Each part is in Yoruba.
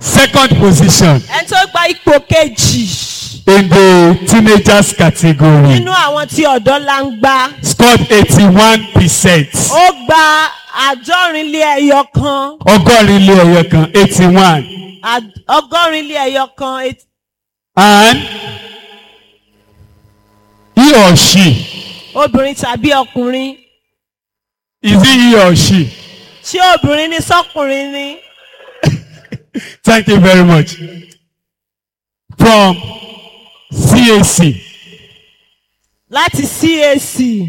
second position ẹni tó gba ipò kejì in the teenagers category nínú àwọn tí ọ̀dọ́ la ń gbá scored eighty-one percent ó gba àádọ́rin lé ẹyọ kan ọgọ́rin lé ẹyọ kan eighty-one àd- ọgọ́rin lé ẹyọ kan et- and he or she obìnrin tàbí ọkùnrin is it he or she ṣé obìnrin ni sọkùnrin ni thank you very much from CAC láti CAC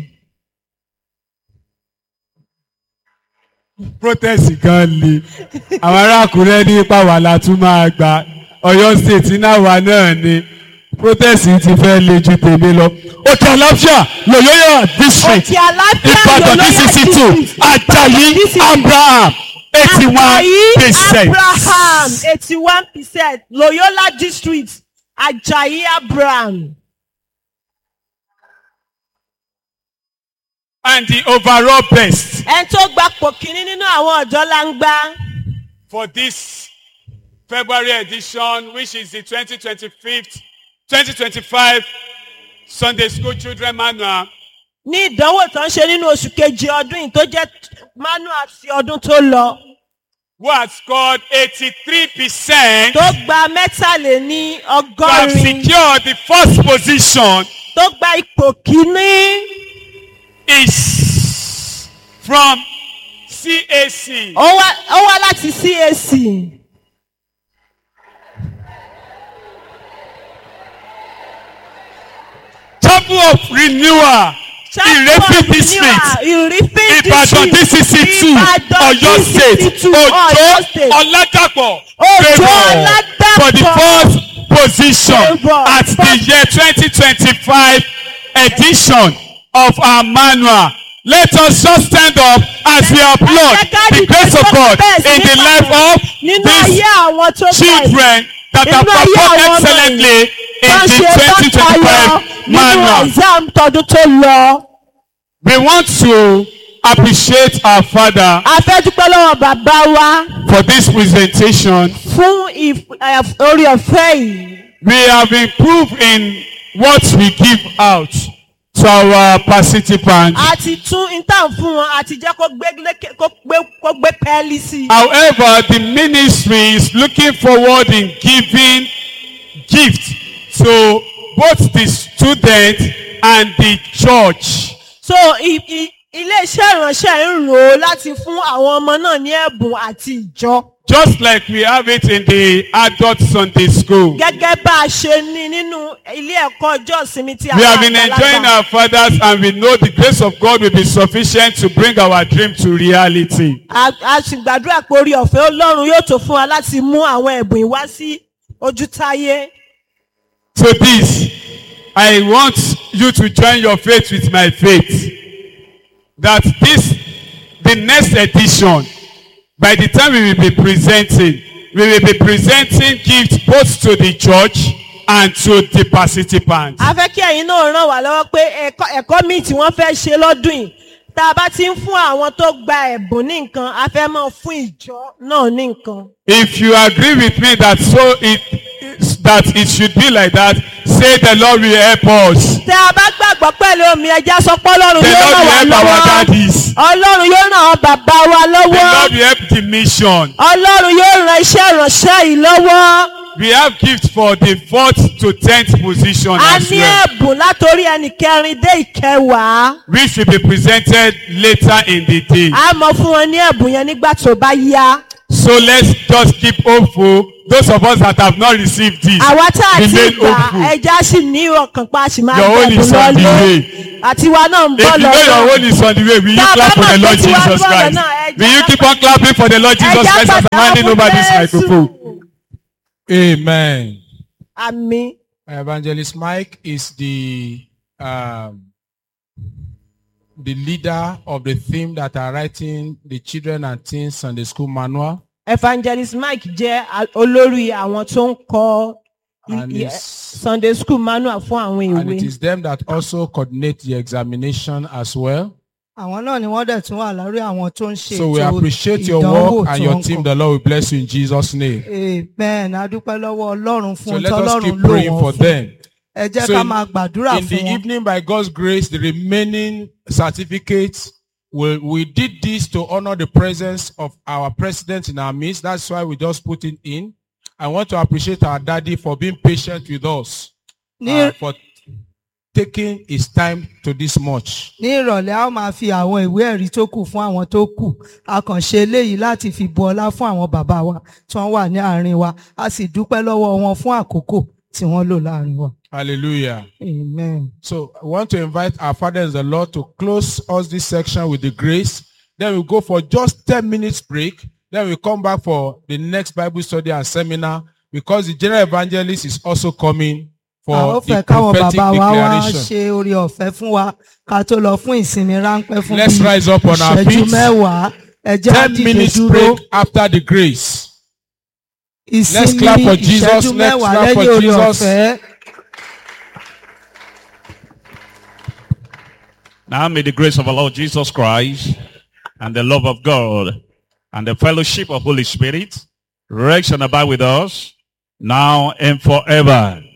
protest gan le àwọn ará Àkúrẹ́ ní ipa wà látún máa gbà Ọ̀yọ́ state náà wà náà ni protest ti fẹ́ le ju tèmi lọ òkè àlàáfíà lòyóyà district òkè àlàáfíà Ìbàdàn DCC two Ajayi Abraham eighty one Ajayi percent Abraham eighty one percent Loyola district Ajayi Abraham and the overall best ẹni tó gbapò kínní nínú àwọn ọ̀dọ́ la ń gbá for this February edition which is the twenty twenty fifth twenty twenty five Sunday School Children Manual. ní ìdánwò tó ń ṣe nínú oṣù kejì ọdún yìí tó jẹ́ manual ti ọdún tó lọ who has scored eighty-three percent tó gba mẹ́tàléní to have ọgọ́rin secured the first position tó gba ipò kínní is from CAC. ó wá ó wá láti CAC Chapel of Renewal Irefi district Ìrìfín Ìbàdàn DCC two Ọ̀yọ́ state Òjó Ọ̀làdàpọ̀ Òjó favour Ọ̀làdàpọ̀. for the first position Favour. at the year twenty twenty five edition of our manual. Let us just stand up as we applaud the grace of God in the life of nínú these ayé àwọn tó gba children that have Nínú ayé performed àwọn ọmọ excellently in wọ́n the ṣe twenty twenty tọ́tayọ five nínú manual. exam tọdún tó lọ. We want to appreciate our father a fẹ́ dúpẹ́ lọ́wọ́ bàbá wa for this presentation. fún ìf- ẹ̀, orí ọ̀fẹ́ yìí. We have improved in what we give out to our participants. a ti tún intern fún wọn a ti jẹ́ kó gbé lékè- kó gbé kó gbé pẹ́ẹ́lí sí i. However, the ministry is looking forward in giving gifts to both the student and the church. so i- i- ilé-iṣẹ́ ìránṣẹ́ ń rò ó láti fún àwọn ọmọ náà ní ẹ̀bùn àti ìjọ. Just like we have it in the adult Sunday school. gẹ́gẹ́ bá a ṣe ní nínú ilé ẹ̀kọ́ ọjọ́ ìsinmi tí We àwọn have been enjoying our fathers and we know the grace of God will be sufficient to bring our dream to reality. a a sì gbàdúrà pé orí ọ̀fẹ́ ọlọ́run yóò tó fún wa láti mú àwọn ẹ̀bùn yìí wá sí ojútáyé. So this, I want you to join your faith with my faith. That this, the next edition, by the time we will be presenting, we will be presenting gifts both to the church and to the participants. a fẹ́ kí ẹ̀yin náà ràn wá lọ́wọ́ pé ẹ̀kọ́ ẹ̀kọ́ míì tí wọ́n fẹ́ ṣe lọ́dún yìí tá a bá ti ń fún àwọn tó gba ẹ̀bùn ní nǹkan a fẹ́ máa fún ìjọ náà ní nǹkan. If you agree with me that so it that it should be like that, say the Lord will help us. tẹ a bá gbàgbọ́ pẹ̀lú omi ẹja sọ pé ọlọ́run The yóò Lord ràn will wá help our lọ́wọ́ daddies. ọlọ́run yóò ràn àwọn bàbá wa The lọ́wọ́ Lord will help the mission. ọlọ́run yóò ràn iṣẹ́ ìránṣẹ́ yìí lọ́wọ́ We have gifts for the fourth to tenth position a as ní well, ẹ̀bùn látòrí ẹnì kẹrin dé ìkẹwàá which will be presented later in the day. a mọ̀ fún wọn ní ẹ̀bùn yẹn nígbà tó bá yá So let's just keep hopeful. Those of us that have not received this, àwa tá a ti remain gbà hopeful. ẹja sì ní ọkàn pa a sì máa Your own gbẹ̀bùn is on the lọ́lé way. àtiwa náà ń If bọ̀ you know your lọ́wọ́. own is on the way, will you Tá a clap bá for the mọ̀ Lord pé tiwa Jesus ń bọ̀ Christ? lọ́nà, ẹ Will you jẹ́ keep on clapping for the Lord Jesus Ẹja Christ as I'm pàtàkì handing over this fún microphone? Jésù. Amen. àmì Evangelist Mike is the um, the leader of the theme that are writing the children and teens Sunday school manual. evangelist mike jẹ́ a- olórí àwọn tó ń kọ i- And i- it's- sunday school manual fún àwọn And it ìwé is them that also coordinate the examination as well. àwọn náà ni wọ́n dẹ̀ tún wà lórí àwọn tó ń ṣe So we ètò appreciate your ìdánwò work and tó your ń team. kọ. The Lord will bless you in Jesus' name. amen a dúpẹ́ lọ́wọ́ ọlọ́run So fún let us tọ́lọ́run keep lò praying wọ́n for fún them. ẹ jẹ́ So ká in- máa gbàdúrà In the fún wọn evening, by God's grace, the remaining certificates, we, we did this to honor the presence of our president in our midst. That's why we just put it in. I want to appreciate our daddy for being patient with us, ní uh, for taking his time to this much. ní ìrọ̀lẹ́ a ó máa fi àwọn ìwé ẹ̀rí tó kù fún àwọn tó kù a kàn ṣe eléyìí láti fi bu ọlá fún àwọn bàbá wa tí wọ́n wà ní àárín wa a sì dúpẹ́ lọ́wọ́ wọn fún àkókò tí wọ́n lò láàárín wa Hallelujah. amen. So I want to invite our Father in the Lord to close us this section with the grace. Then we'll go for just 10 minutes break. Then we'll come back for the next Bible study and seminar because the general evangelist is also coming a ó for fẹ́ the káwọn prophetic bàbá wa wá declaration. ṣe orí ọ̀fẹ́ fún wa ká tó lọ fún ìsinmi ráńpẹ́ fún Let's bíi rise up on our ìṣẹ́jú feet. mẹ́wàá ẹ jẹ́ á 10 dìde minutes dúró break after the grace. ìsinmi clap for Jesus, ìṣẹ́jú let's mẹ́wàá clap for lẹ́yìn orí Jesus. ọ̀fẹ́. Now may the grace of our Lord Jesus Christ and the love of God and the fellowship of Holy Spirit rest and abide with us now and forever.